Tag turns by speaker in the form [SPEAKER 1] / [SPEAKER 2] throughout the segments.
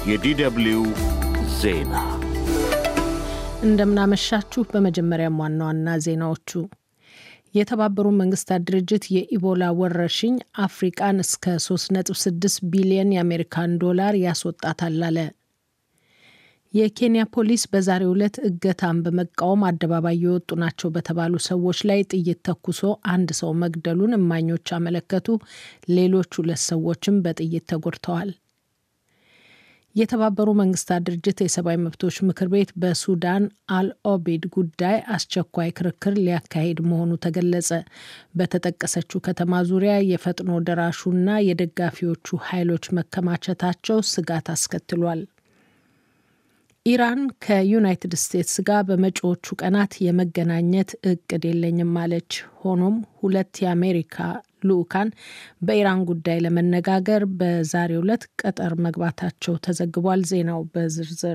[SPEAKER 1] የዲደብሊው ዜና
[SPEAKER 2] እንደምናመሻችሁ። በመጀመሪያም ዋና ዋና ዜናዎቹ የተባበሩ መንግስታት ድርጅት የኢቦላ ወረርሽኝ አፍሪቃን እስከ 3.6 ቢሊዮን የአሜሪካን ዶላር ያስወጣታል አለ። የኬንያ ፖሊስ በዛሬው ዕለት እገታን በመቃወም አደባባይ የወጡ ናቸው በተባሉ ሰዎች ላይ ጥይት ተኩሶ አንድ ሰው መግደሉን እማኞች አመለከቱ። ሌሎች ሁለት ሰዎችም በጥይት ተጎድተዋል። የተባበሩ መንግስታት ድርጅት የሰብአዊ መብቶች ምክር ቤት በሱዳን አልኦቤድ ጉዳይ አስቸኳይ ክርክር ሊያካሂድ መሆኑ ተገለጸ። በተጠቀሰችው ከተማ ዙሪያ የፈጥኖ ደራሹና የደጋፊዎቹ ኃይሎች መከማቸታቸው ስጋት አስከትሏል። ኢራን ከዩናይትድ ስቴትስ ጋር በመጪዎቹ ቀናት የመገናኘት እቅድ የለኝም አለች። ሆኖም ሁለት የአሜሪካ ልዑካን በኢራን ጉዳይ ለመነጋገር በዛሬው ዕለት ቀጠር መግባታቸው ተዘግቧል። ዜናው በዝርዝር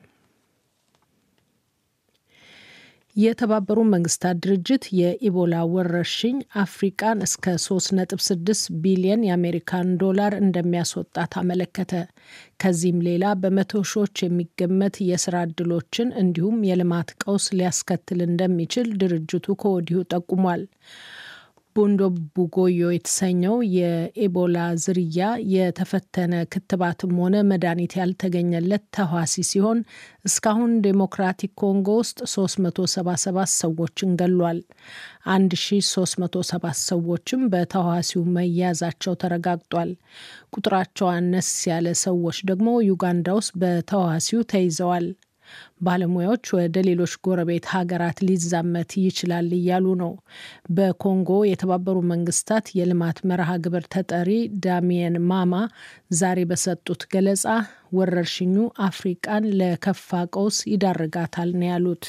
[SPEAKER 2] የተባበሩ መንግስታት ድርጅት የኢቦላ ወረርሽኝ አፍሪቃን እስከ 3.6 ቢሊየን የአሜሪካን ዶላር እንደሚያስወጣት አመለከተ። ከዚህም ሌላ በመቶ ሺዎች የሚገመት የስራ ዕድሎችን እንዲሁም የልማት ቀውስ ሊያስከትል እንደሚችል ድርጅቱ ከወዲሁ ጠቁሟል። ቦንዶ ቡጎዮ የተሰኘው የኤቦላ ዝርያ የተፈተነ ክትባትም ሆነ መድኃኒት ያልተገኘለት ተዋሲ ሲሆን እስካሁን ዴሞክራቲክ ኮንጎ ውስጥ 377 ሰዎችን ገሏል። 1307 ሰዎችም በተዋሲው መያዛቸው ተረጋግጧል። ቁጥራቸው አነስ ያለ ሰዎች ደግሞ ዩጋንዳ ውስጥ በተዋሲው ተይዘዋል። ባለሙያዎች ወደ ሌሎች ጎረቤት ሀገራት ሊዛመት ይችላል እያሉ ነው። በኮንጎ የተባበሩ መንግስታት የልማት መርሃ ግብር ተጠሪ ዳሚየን ማማ ዛሬ በሰጡት ገለጻ ወረርሽኙ አፍሪቃን ለከፋ ቀውስ ይዳርጋታል ነው ያሉት።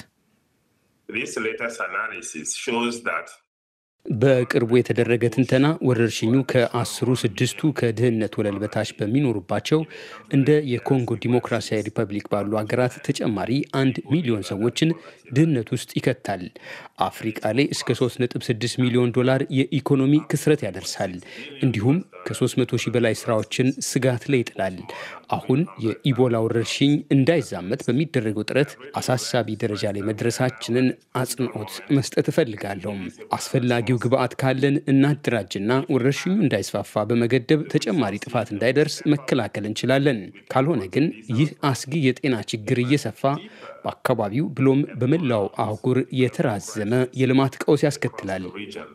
[SPEAKER 3] በቅርቡ የተደረገ ትንተና ወረርሽኙ ከአስሩ ስድስቱ ከድህነት ወለል በታች በሚኖሩባቸው እንደ የኮንጎ ዲሞክራሲያዊ ሪፐብሊክ ባሉ ሀገራት ተጨማሪ አንድ ሚሊዮን ሰዎችን ድህነት ውስጥ ይከታል። አፍሪቃ ላይ እስከ 3.6 ሚሊዮን ዶላር የኢኮኖሚ ክስረት ያደርሳል። እንዲሁም ከ300 ሺህ በላይ ስራዎችን ስጋት ላይ ይጥላል። አሁን የኢቦላ ወረርሽኝ እንዳይዛመት በሚደረገው ጥረት አሳሳቢ ደረጃ ላይ መድረሳችንን አጽንኦት መስጠት እፈልጋለሁ። አስፈላጊው ግብአት ካለን እናደራጅና ወረርሽኙ እንዳይስፋፋ በመገደብ ተጨማሪ ጥፋት እንዳይደርስ መከላከል እንችላለን። ካልሆነ ግን ይህ አስጊ የጤና ችግር እየሰፋ በአካባቢው ብሎም በመላው አህጉር የተራዘመ የልማት ቀውስ ያስከትላል።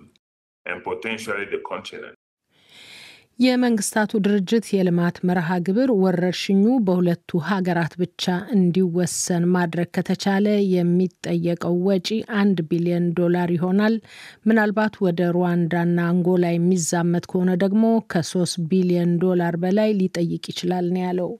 [SPEAKER 2] የመንግስታቱ ድርጅት የልማት መርሃ ግብር ወረርሽኙ በሁለቱ ሀገራት ብቻ እንዲወሰን ማድረግ ከተቻለ የሚጠየቀው ወጪ አንድ ቢሊዮን ዶላር ይሆናል። ምናልባት ወደ ሩዋንዳና አንጎላ የሚዛመት ከሆነ ደግሞ ከሶስት ቢሊዮን ዶላር በላይ ሊጠይቅ ይችላል ነው ያለው።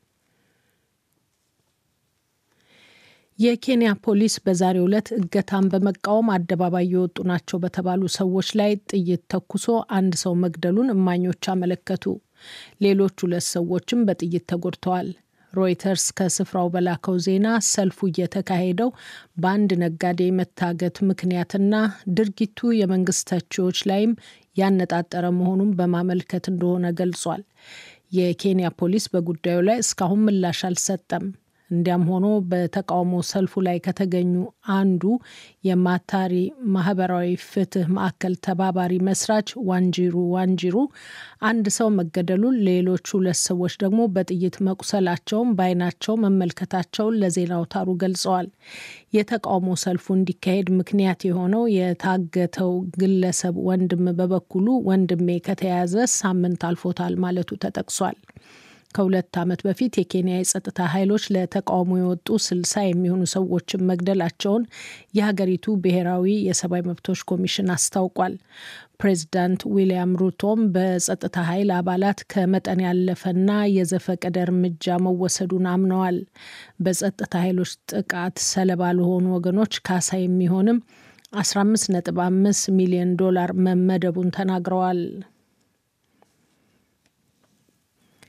[SPEAKER 2] የኬንያ ፖሊስ በዛሬው ዕለት እገታን በመቃወም አደባባይ የወጡ ናቸው በተባሉ ሰዎች ላይ ጥይት ተኩሶ አንድ ሰው መግደሉን እማኞች አመለከቱ። ሌሎች ሁለት ሰዎችም በጥይት ተጎድተዋል። ሮይተርስ ከስፍራው በላከው ዜና ሰልፉ እየተካሄደው በአንድ ነጋዴ መታገት ምክንያትና ድርጊቱ የመንግስት ተቺዎች ላይም ያነጣጠረ መሆኑን በማመልከት እንደሆነ ገልጿል። የኬንያ ፖሊስ በጉዳዩ ላይ እስካሁን ምላሽ አልሰጠም። እንዲያም ሆኖ በተቃውሞ ሰልፉ ላይ ከተገኙ አንዱ የማታሪ ማህበራዊ ፍትህ ማዕከል ተባባሪ መስራች ዋንጂሩ ዋንጂሩ አንድ ሰው መገደሉን፣ ሌሎች ሁለት ሰዎች ደግሞ በጥይት መቁሰላቸውን በዓይናቸው መመልከታቸውን ለዜና አውታሩ ገልጸዋል። የተቃውሞ ሰልፉ እንዲካሄድ ምክንያት የሆነው የታገተው ግለሰብ ወንድም በበኩሉ ወንድሜ ከተያዘ ሳምንት አልፎታል ማለቱ ተጠቅሷል። ከሁለት ዓመት በፊት የኬንያ የጸጥታ ኃይሎች ለተቃውሞ የወጡ ስልሳ የሚሆኑ ሰዎችን መግደላቸውን የሀገሪቱ ብሔራዊ የሰብአዊ መብቶች ኮሚሽን አስታውቋል። ፕሬዚዳንት ዊልያም ሩቶም በጸጥታ ኃይል አባላት ከመጠን ያለፈና የዘፈቀደ እርምጃ መወሰዱን አምነዋል። በጸጥታ ኃይሎች ጥቃት ሰለባ ለሆኑ ወገኖች ካሳ የሚሆንም 15.5 ሚሊዮን ዶላር መመደቡን ተናግረዋል።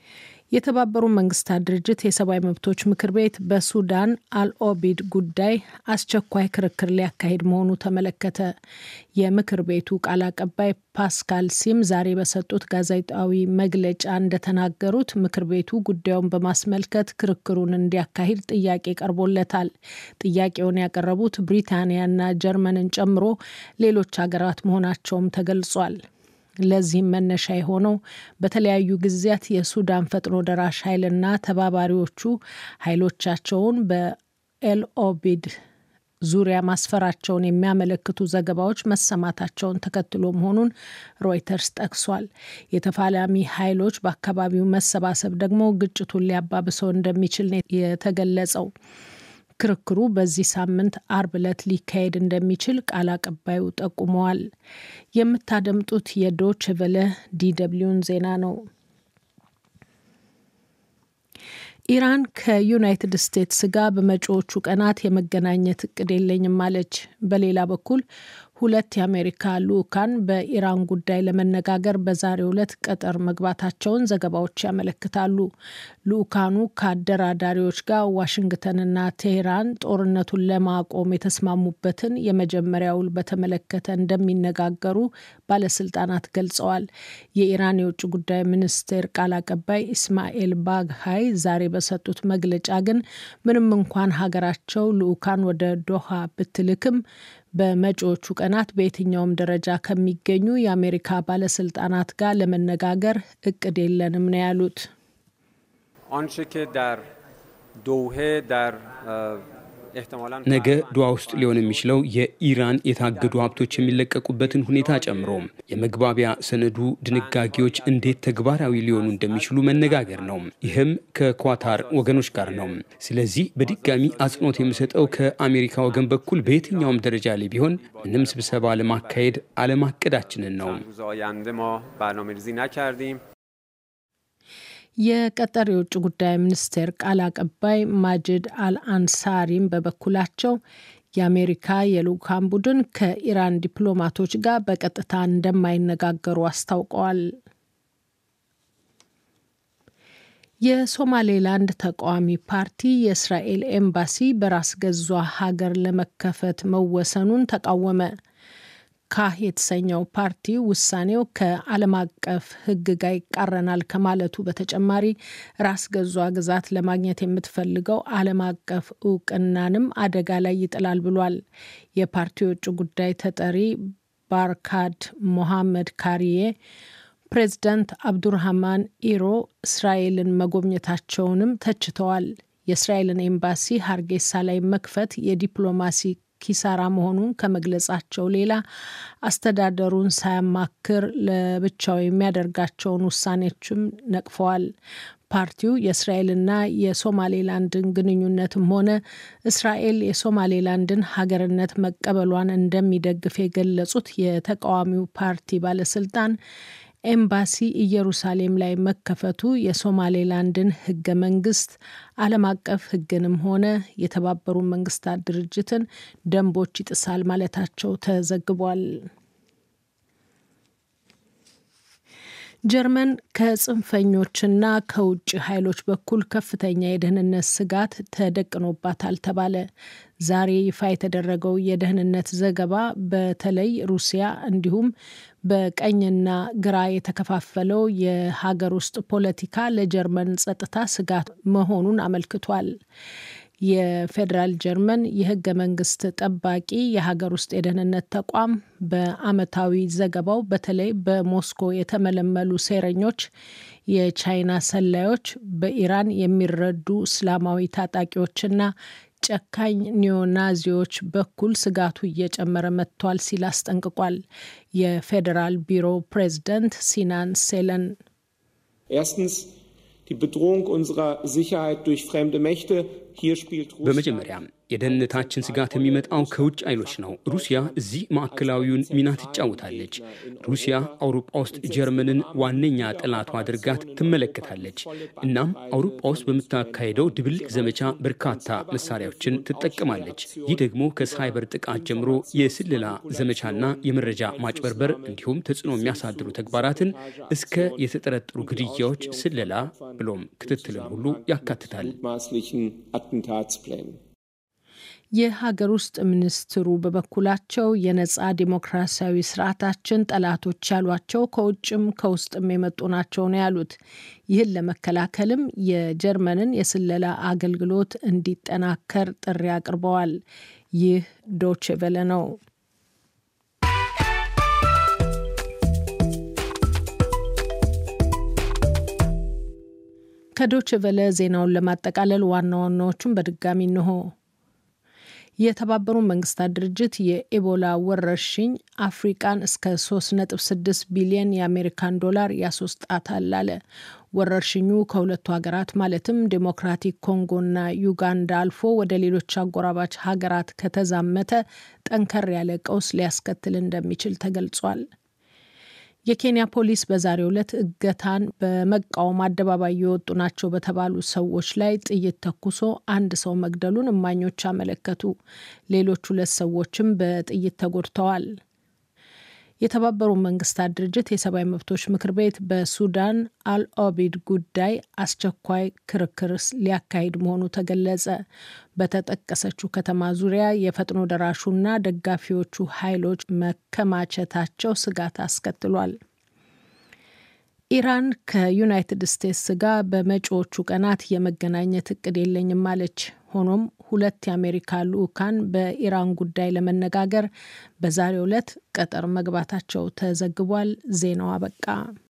[SPEAKER 2] የተባበሩ መንግስታት ድርጅት የሰብአዊ መብቶች ምክር ቤት በሱዳን አልኦቢድ ጉዳይ አስቸኳይ ክርክር ሊያካሂድ መሆኑ ተመለከተ። የምክር ቤቱ ቃል አቀባይ ፓስካል ሲም ዛሬ በሰጡት ጋዜጣዊ መግለጫ እንደተናገሩት ምክር ቤቱ ጉዳዩን በማስመልከት ክርክሩን እንዲያካሂድ ጥያቄ ቀርቦለታል። ጥያቄውን ያቀረቡት ብሪታንያና ጀርመንን ጨምሮ ሌሎች ሀገራት መሆናቸውም ተገልጿል። ለዚህም መነሻ የሆነው በተለያዩ ጊዜያት የሱዳን ፈጥኖ ደራሽ ኃይልና ተባባሪዎቹ ኃይሎቻቸውን በኤልኦቢድ ዙሪያ ማስፈራቸውን የሚያመለክቱ ዘገባዎች መሰማታቸውን ተከትሎ መሆኑን ሮይተርስ ጠቅሷል። የተፋላሚ ኃይሎች በአካባቢው መሰባሰብ ደግሞ ግጭቱን ሊያባብሰው እንደሚችል የተገለጸው። ክርክሩ በዚህ ሳምንት አርብ ዕለት ሊካሄድ እንደሚችል ቃል አቀባዩ ጠቁመዋል። የምታደምጡት የዶች ቨለ ዲደብሊውን ዜና ነው። ኢራን ከዩናይትድ ስቴትስ ጋር በመጪዎቹ ቀናት የመገናኘት እቅድ የለኝም አለች። በሌላ በኩል ሁለት የአሜሪካ ልዑካን በኢራን ጉዳይ ለመነጋገር በዛሬው ዕለት ቀጠር መግባታቸውን ዘገባዎች ያመለክታሉ። ልዑካኑ ከአደራዳሪዎች ጋር ዋሽንግተንና ቴሄራን ጦርነቱን ለማቆም የተስማሙበትን የመጀመሪያ ውል በተመለከተ እንደሚነጋገሩ ባለስልጣናት ገልጸዋል። የኢራን የውጭ ጉዳይ ሚኒስቴር ቃል አቀባይ ኢስማኤል ባግሃይ ዛሬ በሰጡት መግለጫ ግን ምንም እንኳን ሀገራቸው ልዑካን ወደ ዶሃ ብትልክም በመጪዎቹ ቀናት በየትኛውም ደረጃ ከሚገኙ የአሜሪካ ባለስልጣናት ጋር ለመነጋገር እቅድ የለንም ነው ያሉት።
[SPEAKER 3] ነገ ዱዋ ውስጥ ሊሆን የሚችለው የኢራን የታገዱ ሀብቶች የሚለቀቁበትን ሁኔታ ጨምሮ የመግባቢያ ሰነዱ ድንጋጌዎች እንዴት ተግባራዊ ሊሆኑ እንደሚችሉ መነጋገር ነው። ይህም ከኳታር ወገኖች ጋር ነው። ስለዚህ በድጋሚ አጽንኦት የምሰጠው ከአሜሪካ ወገን በኩል በየትኛውም ደረጃ ላይ ቢሆን ምንም ስብሰባ ለማካሄድ አለማቀዳችንን ነው።
[SPEAKER 2] የቀጠር የውጭ ጉዳይ ሚኒስቴር ቃል አቀባይ ማጅድ አልአንሳሪም በበኩላቸው የአሜሪካ የልዑካን ቡድን ከኢራን ዲፕሎማቶች ጋር በቀጥታ እንደማይነጋገሩ አስታውቀዋል። የሶማሌላንድ ተቃዋሚ ፓርቲ የእስራኤል ኤምባሲ በራስ ገዟ ሀገር ለመከፈት መወሰኑን ተቃወመ። ካህ የተሰኘው ፓርቲ ውሳኔው ከዓለም አቀፍ ሕግ ጋር ይቃረናል ከማለቱ በተጨማሪ ራስ ገዟ ግዛት ለማግኘት የምትፈልገው ዓለም አቀፍ እውቅናንም አደጋ ላይ ይጥላል ብሏል። የፓርቲው የውጭ ጉዳይ ተጠሪ ባርካድ ሞሐመድ ካሪዬ ፕሬዚዳንት አብዱርሃማን ኢሮ እስራኤልን መጎብኘታቸውንም ተችተዋል። የእስራኤልን ኤምባሲ ሀርጌሳ ላይ መክፈት የዲፕሎማሲ ኪሳራ መሆኑን ከመግለጻቸው ሌላ አስተዳደሩን ሳያማክር ለብቻው የሚያደርጋቸውን ውሳኔዎችም ነቅፈዋል። ፓርቲው የእስራኤልና የሶማሌላንድን ግንኙነትም ሆነ እስራኤል የሶማሌላንድን ሀገርነት መቀበሏን እንደሚደግፍ የገለጹት የተቃዋሚው ፓርቲ ባለስልጣን ኤምባሲ ኢየሩሳሌም ላይ መከፈቱ የሶማሌላንድን ሕገ መንግስት ዓለም አቀፍ ሕግንም ሆነ የተባበሩ መንግስታት ድርጅትን ደንቦች ይጥሳል ማለታቸው ተዘግቧል። ጀርመን ከጽንፈኞችና ከውጭ ኃይሎች በኩል ከፍተኛ የደህንነት ስጋት ተደቅኖባታል ተባለ። ዛሬ ይፋ የተደረገው የደህንነት ዘገባ በተለይ ሩሲያ እንዲሁም በቀኝና ግራ የተከፋፈለው የሀገር ውስጥ ፖለቲካ ለጀርመን ጸጥታ ስጋት መሆኑን አመልክቷል። የፌዴራል ጀርመን የህገ መንግስት ጠባቂ የሀገር ውስጥ የደህንነት ተቋም በአመታዊ ዘገባው በተለይ በሞስኮ የተመለመሉ ሴረኞች፣ የቻይና ሰላዮች፣ በኢራን የሚረዱ እስላማዊ ታጣቂዎችና ጨካኝ ኒዮናዚዎች በኩል ስጋቱ እየጨመረ መጥቷል ሲል አስጠንቅቋል። የፌዴራል ቢሮ ፕሬዝደንት ሲናን ሴለን
[SPEAKER 4] Erstens die Bedrohung unserer Sicherheit durch fremde Mächte
[SPEAKER 3] በመጀመሪያ የደህንነታችን ስጋት የሚመጣው ከውጭ ኃይሎች ነው። ሩሲያ እዚህ ማዕከላዊውን ሚና ትጫወታለች። ሩሲያ አውሮፓ ውስጥ ጀርመንን ዋነኛ ጠላቷ አድርጋት ትመለከታለች። እናም አውሮፓ ውስጥ በምታካሄደው ድብልቅ ዘመቻ በርካታ መሳሪያዎችን ትጠቀማለች። ይህ ደግሞ ከሳይበር ጥቃት ጀምሮ የስለላ ዘመቻና የመረጃ ማጭበርበር እንዲሁም ተጽዕኖ የሚያሳድሩ ተግባራትን እስከ የተጠረጠሩ ግድያዎች፣ ስለላ ብሎም ክትትልን ሁሉ ያካትታል።
[SPEAKER 2] የሀገር ውስጥ ሚኒስትሩ በበኩላቸው የነጻ ዲሞክራሲያዊ ስርዓታችን ጠላቶች ያሏቸው ከውጭም ከውስጥም የመጡ ናቸው ነው ያሉት። ይህን ለመከላከልም የጀርመንን የስለላ አገልግሎት እንዲጠናከር ጥሪ አቅርበዋል። ይህ ዶቼ ቬለ ነው። ከዶቼ ቬለ ዜናውን ለማጠቃለል ዋና ዋናዎቹን በድጋሚ እንሆ። የተባበሩት መንግስታት ድርጅት የኢቦላ ወረርሽኝ አፍሪቃን እስከ 3.6 ቢሊዮን የአሜሪካን ዶላር ያስወጣታል አለ። ወረርሽኙ ከሁለቱ ሀገራት ማለትም ዴሞክራቲክ ኮንጎና ዩጋንዳ አልፎ ወደ ሌሎች አጎራባች ሀገራት ከተዛመተ ጠንከር ያለ ቀውስ ሊያስከትል እንደሚችል ተገልጿል። የኬንያ ፖሊስ በዛሬው ዕለት እገታን በመቃወም አደባባይ የወጡ ናቸው በተባሉ ሰዎች ላይ ጥይት ተኩሶ አንድ ሰው መግደሉን እማኞች አመለከቱ። ሌሎች ሁለት ሰዎችም በጥይት ተጎድተዋል። የተባበሩት መንግስታት ድርጅት የሰብአዊ መብቶች ምክር ቤት በሱዳን አልኦቢድ ጉዳይ አስቸኳይ ክርክር ሊያካሂድ መሆኑ ተገለጸ። በተጠቀሰችው ከተማ ዙሪያ የፈጥኖ ደራሹና ደጋፊዎቹ ኃይሎች መከማቸታቸው ስጋት አስከትሏል። ኢራን ከዩናይትድ ስቴትስ ጋር በመጪዎቹ ቀናት የመገናኘት እቅድ የለኝም አለች። ሆኖም ሁለት የአሜሪካ ልዑካን በኢራን ጉዳይ ለመነጋገር በዛሬው ዕለት ቀጠር መግባታቸው ተዘግቧል። ዜናው አበቃ።